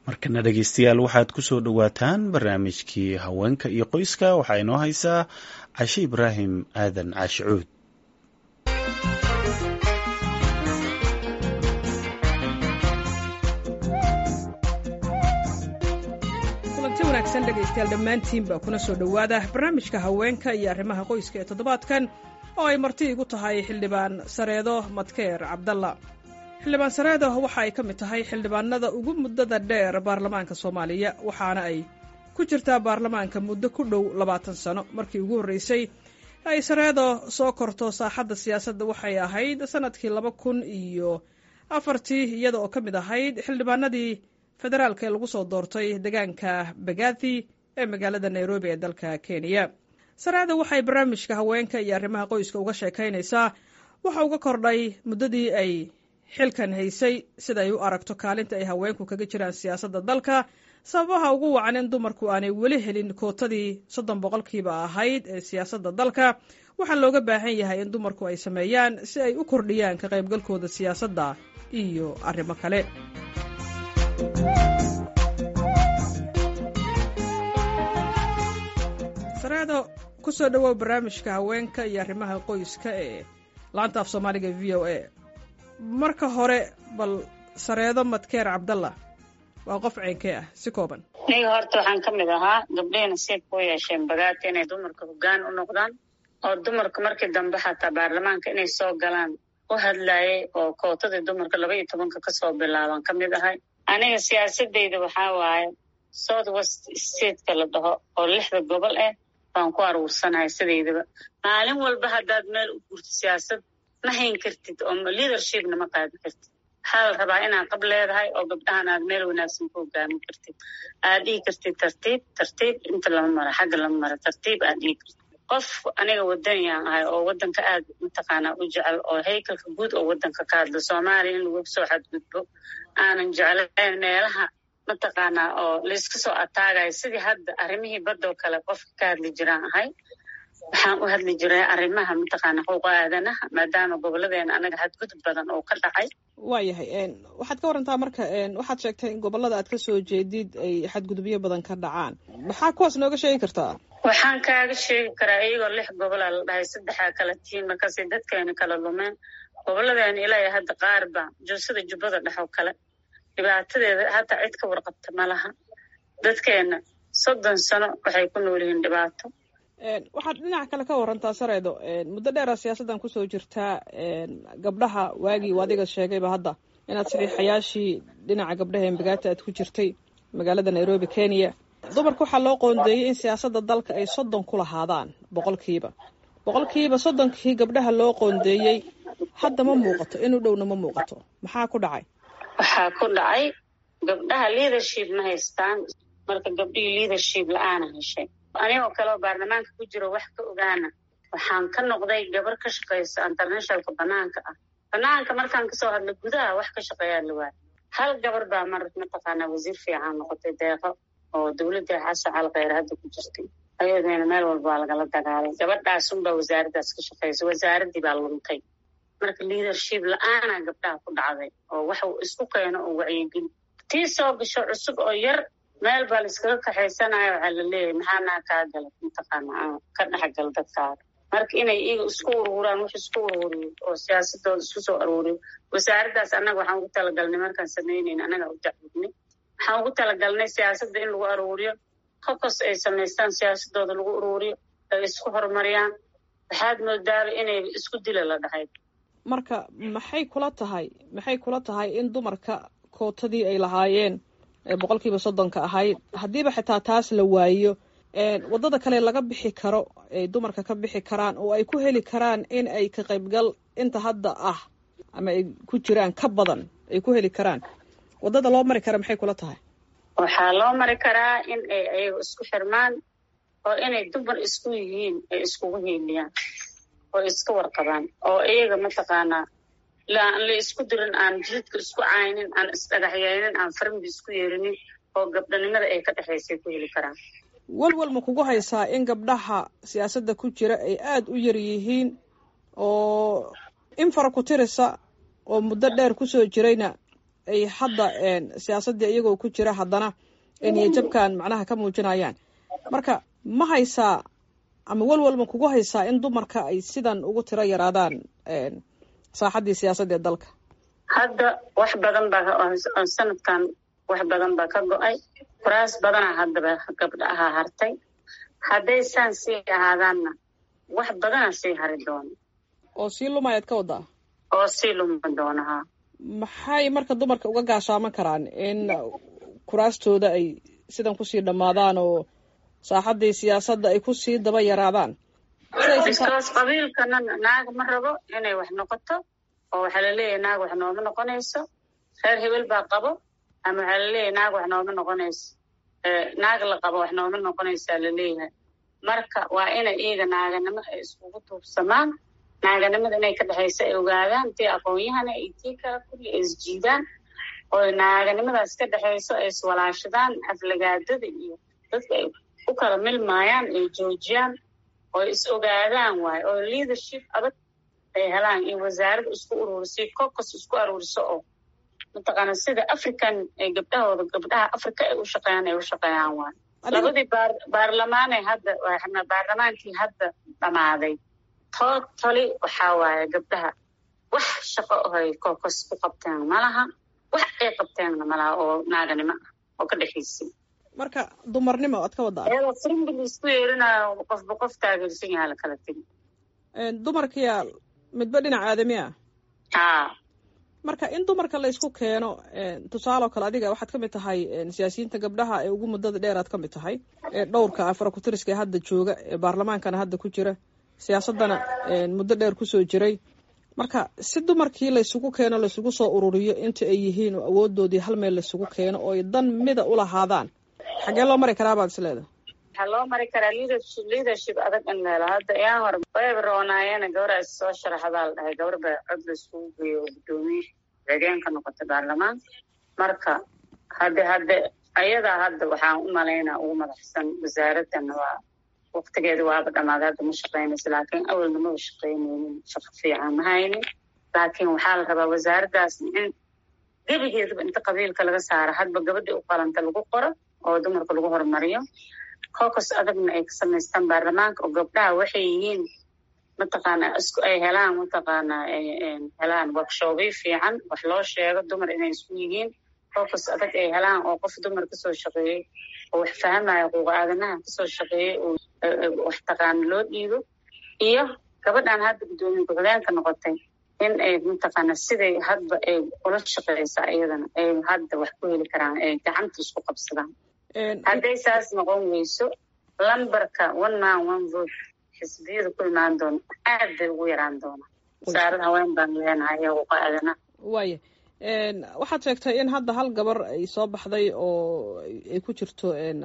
markana dhegeystayaal waxaad ku soo dhowaataan barnaamijkii haweenka iyo qoyska waxaa inoo haysaa cashe ibraahim aadan caashi cuud kulanti wanaagsan dhegaystayaal dhammaantiinba kuna soo dhowaada barnaamijka haweenka iyo arrimaha qoyska ee toddobaadkan oo ay marti igu tahay xildhibaan sareedo madkeer cabdalla xildhibaan sareedo waxa ay ka mid tahay xildhibaanada ugu muddada dheer baarlamaanka soomaaliya waxaana ay ku jirtaa baarlamaanka muddo ku dhow labaatan sano markii ugu horreysay ay sareedo soo korto saaxadda siyaasadda waxay ahayd sannadkii laba kun iyo afartii iyada oo ka mid ahayd xildhibaanadii federaalka ee lagu soo doortay deegaanka bagathi ee magaalada nairobi ee dalka kenya sareedo waxay barnaamijka haweenka iyo arrimaha qoyska uga sheekaynaysaa waxa uga kordhay muddadii ay xilkan haysay sida ay u aragto kaalinta ay haweenku kaga jiraan siyaasadda dalka sababaha ugu wacan in dumarku aanay weli helin kootadii soddon boqolkiiba ahayd ee siyaasadda dalka waxaa looga baahan yahay in dumarku ay sameeyaan si ay u kordhiyaan ka qaybgalkooda siyaasadda iyo arrimo kale sareedo ku soo dhowow barnaamijka haweenka iyo arrimaha qoyska ee laanta af soomaaliga v o a marka hore bal sareedo madkeer cabdalla waa qof ceenkee ah si kooban aniga horta waxaan ka mid ahaa gabdhihii nasiibka u yeesheen bagaata inay dumarka hoggaan u noqdaan oo dumarka markii dambe xataa baarlamaanka inay soo galaan u hadlaayay oo kootadii dumarka laba iyo tobanka kasoo bilaaban ka mid ahay aniga siyaasadeyda waxaa waaye south west stateka la dhaho oo lixda gobol ah baan ku aruursanahay sidaydaba maalin walba haddaad meel u gurto siyaasad ma hayn kartid oo leadershipna ma qaadi kartid waxaa la rabaa inaad qab leedahay oo gabdhahan aad meel wanaagsan ku hogaamin kartid aad dhihi kartid tartiib tartiib inta lama maro xagga lama maro tartiib aad dhihi kartid qof aniga wadaniyaan ahay oo wadanka aad mataqaanaa u jecel oo haykalka guud oo wadanka ka hadla soomaaliya in lagu soo xadgudbo aanan jeclayn meelaha mataqaanaa oo layska soo ataagayo sidii hadda arrimihii badoo kale qofka ka hadli jiraan ahay waxaan u hadli jiray arrimaha mataqaana xuquuqa aadanaha maadaama gobolladeena anaga xadgudub badan oo ka dhacay waayahay waxaad ka warantaa marka waxaad sheegtay in gobollada aad ka soo jeedid ay xadgudubyo badan ka dhacaan maxaa kuwaas nooga sheegi kartaa waxaan kaaga sheegi karaa iyagoo lix gobolaa la dhahay saddexaa kala tihiin markaasay dadkeena kala lumeen gobolladeena ilaahay hadda qaar baa joosada jubbada dhex oo kale dhibaatadeeda hadda cid ka warqabta ma laha dadkeena soddon sano waxay ku nool yihiin dhibaato waxaad dhinaca kale ka warantaa sareedo muddo dheera siyaasaddan kusoo jirtaa gabdhaha waagii adiga sheegayba hadda inaad saxiixayaashii dhinaca gabdhaha embagaata aad ku jirtay magaalada nairobi kenya dumarka waxaa loo qoondeeyey in siyaasadda dalka ay soddon ku lahaadaan boqolkiiba boqolkiiba soddonkii gabdhaha loo qoondeeyey hadda ma muuqato inuu dhowna ma muuqato maxaa ku dhacay waxaa ku dhacay gabdhaha leadership ma haystaan marka gabdhihii leadership la-aana heshay anigoo kale oo baarlamaanka ku jiro wax ka ogaana waxaan ka noqday gabar ka shaqaysa internationalka banaanka ah banaanka markaan kasoo hadla gudaha wax ka shaqeeyaa la waaya hal gabar baa mar mataqaanaa wasiir fiican noqotay deeqo oo dowladda xasan calkheyr hadda ku jirtay ayadeena meel walba waa lagala dagaalay gabadhaasunbaa wasaaraddaas ka shaqeysa wasaaraddii baa luntay marka leadership la-aana gabdhaha ku dhacday oo wax uu isku keeno oo wacyigeli tii soo gasho cusub oo yar meel baa laiskaga kaxaysanayo waxaa la leeyahay maxaa naa kaa galay mataqaana ka dhexgal dadkaaga marka inay iyaga isku uruuraan wax isku uruuriyo oo siyaasadooda isku soo aruuriyo wasaaraddaas annaga waxaan ugu talagalnay markaan samaynayn annaga u dacwudnay waxaan ugu talagalnay siyaasadda in lagu aruuriyo kokos ay samaystaan siyaasadooda lagu uruuriyo ay isku horumariyaan waxaad moodaaba inay isku dila la dhahay marka maxay kula tahay maxay kula tahay in dumarka kootadii ay lahaayeen boqolkiiba soddonka ahayd haddiiba xitaa taas la waayo waddada kale laga bixi karo ay dumarka ka bixi karaan oo ay ku heli karaan in ay ka qaybgal inta hadda ah ama ay ku jiraan ka badan ay ku heli karaan waddada loo mari kara maxay kula tahay waxaa loo mari karaa in ay ayaga isku xirmaan oo inay dumar isku yihiin ay iskugu hiiliyaan oo iska warqabaan oo iyaga mataqaanaa la isku dirin aan jidka isku caynin aan isdhagaxyeynin aan farimbi isku yeerinin oo gabdhanimada ay ka dhexaysay ku heli karaan walwal ma kugu haysaa in gabdhaha siyaasadda ku jira ay aada u yar yihiin oo in fara ku tirisa oo muddo dheer kusoo jirayna ay hadda siyaasaddii iyagoo ku jira haddana niyajabkan macnaha ka muujinayaan marka ma haysaa ama welwel ma kugu haysaa in dumarka ay sidan ugu tiro yaraadaan saaxaddii siyaasadda ee dalka hadda wax badan baa sanadkan wax badan baa ka go-ay kuraas badana haddaba gabdha ahaa hartay hadday saan sii ahaadaanna wax badana sii hari doona oo sii lumayaad ka wadaa oo sii luma doona haa maxay marka dumarka uga gaashaaman karaan in kuraastooda ay sidan kusii dhammaadaan oo saaxaddii siyaasadda ay kusii daba yaraadaan biskoos qabiilkana naag ma rabo inay wax noqoto oo waxaa laleeyahay naag wax nooma noqonayso reer hebel baa qabo ama waxaa laleeyahay naag wax nooma noqonayso naag la qabo wax nooma noqonaysaa laleeyahay marka waa inay iyaga naaganimo ay iskugu tuubsamaan naaganimada inay ka dhexayso ay ogaadaan tii aqoon-yahana iyo tii kala kulli ay isjiidaan oo naaganimadaas ka dhexayso ay iswalaashadaan aflagaadada iyo dadka ay u kala milmaayaan ay joojiyaan oo is ogaadaan waayo oo leadership adag ay helaan iyo wasaaradda isku ururisay cocos isku aruuriso oo mataqaana sida african ay gabdhahooda gabdhaha africa ay u shaqeeyaan ay u shaqeeyaan waayo labadii baar baarlamaanay hadda baarlamaankii hadda dhammaaday totally waxaa waaye gabdhaha wax shaqo ohay cocos ku qabteen malaha wax ay qabteenna malaha oo naaganimo ah oo ka dhexaysay marka dumarnimo aad ka wadaa iyadoo frimbil isku yeerinayo qofba qof taageersan yaha la kala tegi dumarkiya midba dhinac aadami ah haa marka in dumarka la isku keeno tusaaloo kale adiga waxaad ka mid tahay siyaasiyiinta gabdhaha ee ugu muddada dheer aad ka mid tahay ee dhowrka afrakutiriska ee hadda jooga ee baarlamaankana hadda ku jira siyaasaddana muddo dheer kusoo jiray marka si dumarkii laysugu keeno laysugu soo ururiyo inta ay yihiin oo awoodoodii hal meel laysugu keeno oo ay dan mida u lahaadaan xagee loo mari karaa baad is leedahay waxaa loo mari karaa leadership leadership adag in la helo hadda iyaan hore wayba roonaayeen gabar is soo sharaxdaa la dhahay gabar ba cod la iskugu geeyo oo guddoomiye xigeen ka noqotay baarlamaanka marka hadde hadde ayadaa hadda waxaan u malaynaa ugu madaxsan wasaaradana waa waktigeeda waaba dhammaaday hadda ma shaqaynayso laakiin awalna maba shaqaynaynin shaqo fiican ma haynin laakiin waxaa la rabaa wasaaraddaas in gebigeedaba inta qabiilka laga saaro hadba gabadhii u qalanta lagu qoro oo dumarka lagu horumariyo cocos adagna ay ka samaystaan baarlamaanka oo gabdhaha waxay yihiin mataqaana isku ay helaan mataqaana helaan workshoobyo fiican wax loo sheego dumar inay isku yihiin cocos adag ay helaan oo qof dumar kasoo shaqeeyey oo wax fahamayo xuquuq aadanaha kasoo shaqeeyey oo wax taqaana loo dhiibo iyo gabadhan hadda guddoomiye ku-xigeenka noqotay in ay mataqaana siday hadba ay ula shaqeysaa iyadana ay hadda wax ku heli karaan ay gacanta isku qabsadaan hadday saas noqon weyso lambarka one man one vote xisbiyada ku imaan doona aad bay ugu yaraan doonaa wasaarad haween baan leenahay iyo xuquuqa aadanaha waaya waxaad sheegtay in hadda hal gabar ay soo baxday oo ay ku jirto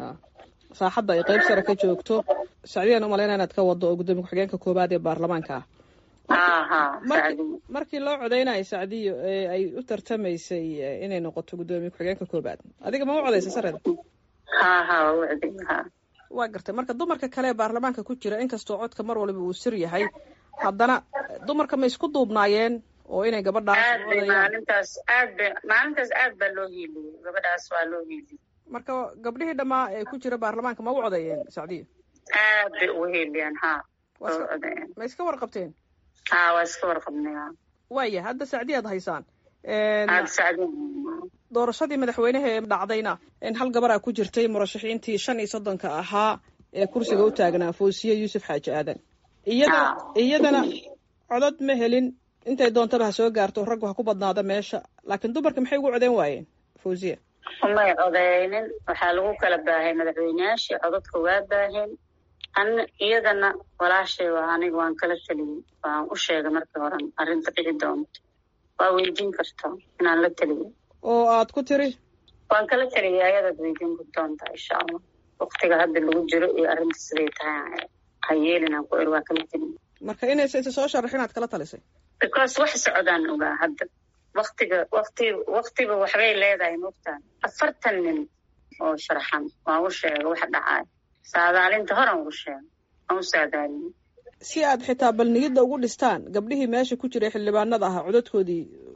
saaxadda ay qeyb sare ka joogto sacdiyan umalayna inaad ka wado oo guddoomiye ku-xigeenka koowaad ee baarlamaanka ah markii loo codeynayo sacdiyo ee ay u tartamaysay inay noqoto guddoomiye ku-xigeenka koowaad adiga ma u codeysa sareeda ha ha waa u codey ha waa gartay marka dumarka kale ee baarlamaanka ku jira inkastoo codka mar waliba uu sir yahay haddana dumarka ma isku duubnaayeen oo inay gabadhaas aad bay maalintaas aad bay maalintaas aad baa loo hiiliyey gabadhaas waa loo hiiliyey marka gabdhihii dhammaa ee ku jira baarlamaanka ma u codeeyeen sacdiyo aad bay ugu hiiliyeen ha ma iska warqabteen ha waa iska warqabnay ha waaya hadda sacdiya ad haysaan aad sacdi doorashadii madaxweynaha ee dhacdayna hal gabaraa ku jirtay murashaxiintii shan iyo soddonka ahaa ee kursiga u taagnaa foosiye yuusuf xaaji aadan iyadana iyadana codod ma helin intay doontaba ha soo gaarto raggu ha ku badnaada meesha laakiin dumarka maxay ugu codeyn waayeen fawziya umay codeynin waxaa lagu kala baahay madaxweyneyaashii cododka waa baaheen an iyadana walaashay waa aniga waan kala teliyey waan u sheegay markii horan arrinta dhici doonto waa weydiin kartaa inaan la teliyo oo aad ku tiri waan kala teliyay ayadaad weydiin doontaa insha allah waktiga hadda lagu jiro iyo arrinta siday tahay ha yeelinaan ku er waa kala teliya marka inaysa isa soo sharax inaad kala talisay because wax socdaan ogaa hadda waktiga wakti waktiba waxbay leedahay mogtaan afartan nin oo sharaxan waan u sheegay waxa dhacaay saadaalinta horan ugu sheegay waan u saadaaliyey si aad xitaa bal niyadda ugu dhistaan gabdhihii meesha ku jiray xildhibaanada ahaa codadkoodii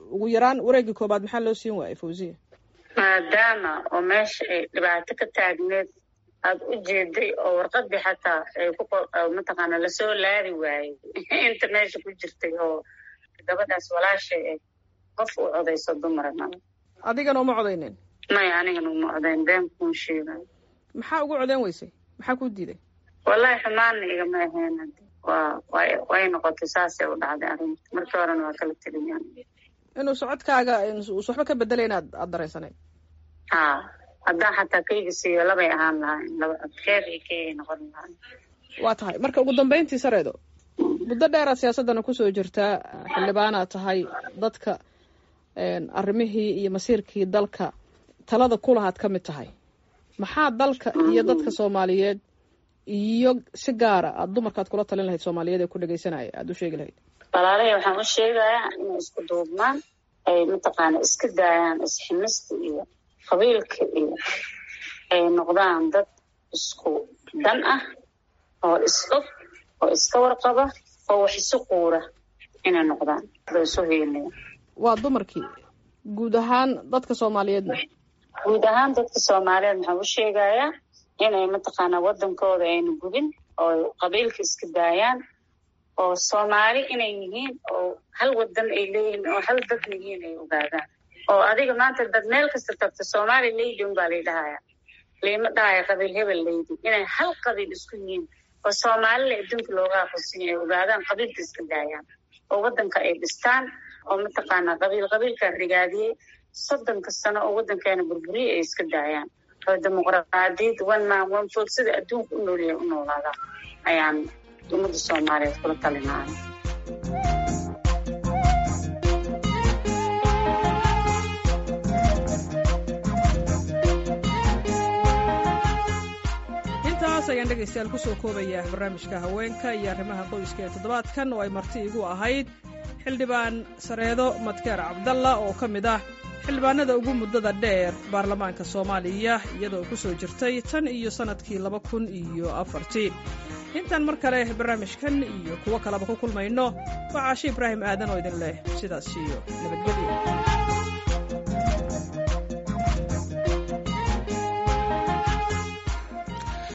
ugu yaraan wareegii koobaad maxaa loo siin waayay fawziya maadaama oo meesha ay dhibaato ka taagneed aada u jeeday oo warqadii xataa ay ku mataqaana lasoo laadi waayey inta meesha ku jirtay oo gabadhaas walaashay ay qof u codayso dumara mala adigana uma codaynin maya anigana uma codayn been kuun sheegayo maxaa ugu codayn weysay maxaa kuu diiday wallahi xumaanna igama ahayn waa way way noqotay saasay u dhacday arrinta markii horena waa kala teliyaan inuu socodkaaga us waxba ka bedela inaad aada dareensanayd ha haddaan xataa kayga siiyo labay ahaan lahayn laba keer iyo keygay noqon lahayn waa tahay marka ugu dambeyntii sareedo muddo dheeraad siyaasaddana kusoo jirtaa xildhibaanaad tahay dadka arrimihii iyo masiirkii dalka talada kulahaad ka mid tahay maxaa dalka iyo dadka soomaaliyeed iyo si gaara aada dumarkaad kula talin lahayd soomaaliyeed ee ku dhegeysanaya aada u sheegi lahayd walaalahey waxaan u sheegayaa inay isku duubmaan ay mataqaana iska daayaan isximista iyo qabiilka iyo ay noqdaan dad isku dan ah oo is-og oo iska warqaba oo wax isu quura inay noqdaan oo isu heelaya waa dumarkii guud ahaan dadka soomaaliyeedna guud ahaan dadka soomaaliyeed waxaan u sheegayaa inay mataqaanaa waddankooda ayna gubin oo qabiilka iska daayaan oo soomaali inay yihiin oo hal wadan ay leeyihiin oo hal dad yihiin ay ogaadaan oo adiga maanta dad meel kasta tagto soomaali leydi unbaa lay dhahaya liima dhahaya qabiil hebel leydi inay hal qabiil isku yihiin oo soomaalila adduunka looga aqoonsinya ay ogaadaan qabiilka iska daayaan oo waddanka ay dhistaan oo mataqaanaa qabiil qabiilkaa rigaadiyey soddonka sano oo waddankeena burburiyey ay iska daayaan oo dimuqraadiyad one man one vote sida adduunka u noolyahay u noolaadaa ayaan ummadda soomaaliyeed kula talinaya intaas ayaan dhegaystayaal kusoo koobayaa barnaamijka haweenka iyo arrimaha qoyska ee toddobaadkan oo ay marti igu ahayd xildhibaan sareedo madkeer cabdalla oo ka mid ah xildhibaanada ugu muddada dheer baarlamaanka soomaaliya iyadoo ku soo jirtay tan iyo sannadkii laba kun iyo afartii intaan mar kale barnaamijkan iyo kuwo kaleba ku kulmayno waa caashi ibraahim aadan oo idin leh sidaas iyo nabadgelyo